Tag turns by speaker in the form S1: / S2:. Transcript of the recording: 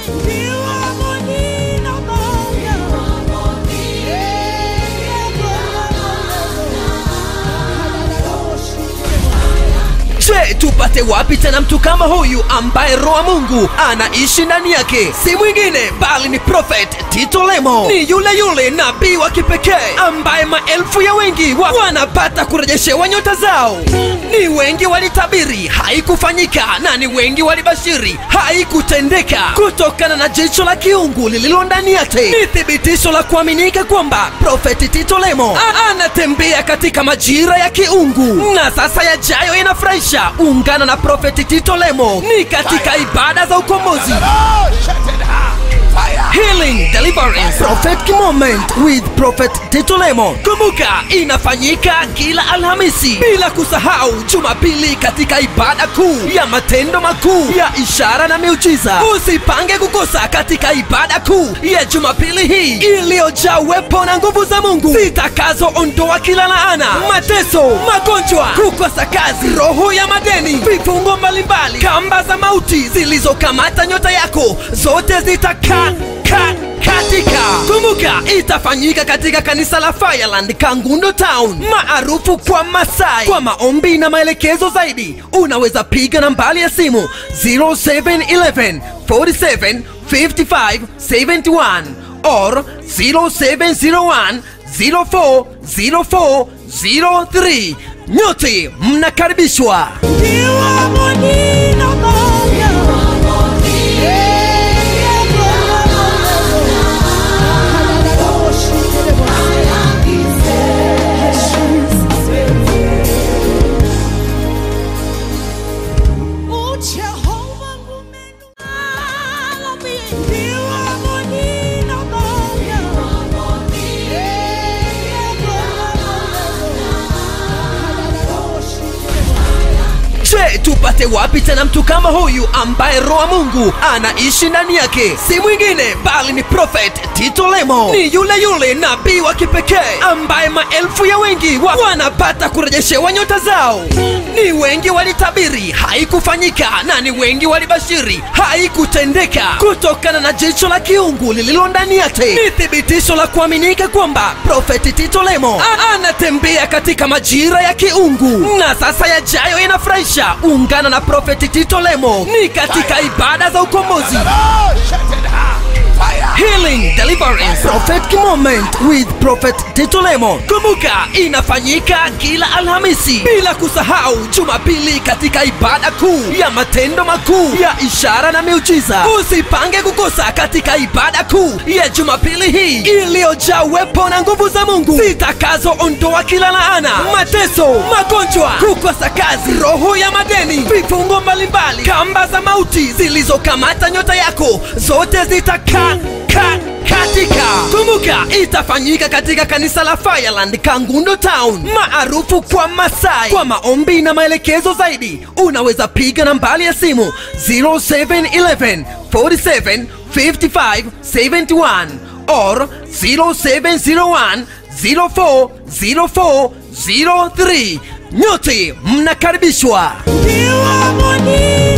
S1: Je, tupate wapi tena mtu kama huyu ambaye roho wa Mungu anaishi ndani yake? Si mwingine bali ni Prophet Tito Lemo. Ni yule yule nabii wa kipekee ambaye maelfu ya wengi wa wanapata kurejeshewa nyota zao. Ni wengi walitabiri haikufanyika, na ni wengi walibashiri haikutendeka, kutokana na jicho la kiungu lililo ndani yake. Ni thibitisho la kuaminika kwamba Prophet Tito Lemo a- anatembea katika majira ya kiungu, na sasa yajayo yanafurahisha. Ungana na Prophet Tito Lemo ni katika ibada za ukombozi Healing Deliverance Prophetic Moment with Prophet Tito Lemo. Kumbuka inafanyika kila Alhamisi, bila kusahau Jumapili katika ibada kuu ya matendo makuu ya ishara na miujiza. Usipange kukosa katika ibada kuu ya Jumapili hii iliyojaa uwepo na nguvu za Mungu zitakazoondoa kila laana, mateso, magonjwa, kukosa kazi, roho ya madeni, vifungo mbalimbali, kamba za mauti zilizokamata nyota yako zote zitakaa ka, katika kumbuka itafanyika katika kanisa la Fireland Kangundo Town maarufu kwa Masai. Kwa maombi na maelekezo zaidi unaweza piga nambari ya simu 0711 47 55 71 or 0701 04 04 03. Nyote mnakaribishwa. Je, tupate wapi tena mtu kama huyu ambaye roho wa Mungu anaishi ndani yake? Si mwingine bali ni Prophet Tito Lemo. Ni yule yule nabii wa kipekee ambaye maelfu ya wengi wa wanapata kurejeshewa nyota zao. Ni wengi walitabiri haikufanyika, na ni wengi walibashiri haikutendeka, kutokana na jicho la kiungu lililo ndani yake. Ni thibitisho la kuaminika kwamba Prophet Tito Lemo a- anatembea katika majira ya kiungu, na sasa yajayo yanafurahisha. Ungana na Prophet Tito Lemo ni katika ibada za ukombozi Healing Deliverance Prophetic Moment with Prophet Tito Lemo. Kumbuka inafanyika kila Alhamisi, bila kusahau Jumapili katika ibada kuu ya matendo makuu ya ishara na miujiza. Usipange kukosa katika ibada kuu ya Jumapili hii iliyojaa uwepo na nguvu za Mungu zitakazoondoa kila laana, mateso, magonjwa, kukosa kazi, roho ya madeni, vifungo mbalimbali, kamba za mauti zilizokamata nyota yako zote zitakaa ka, katika kumbuka itafanyika katika kanisa la Fireland Kangundo Town maarufu kwa Masai. Kwa maombi na maelekezo zaidi unaweza piga nambari ya simu 0711 47 55 71 or 0701 04 04 03. Nyote mnakaribishwa.
S2: You are money.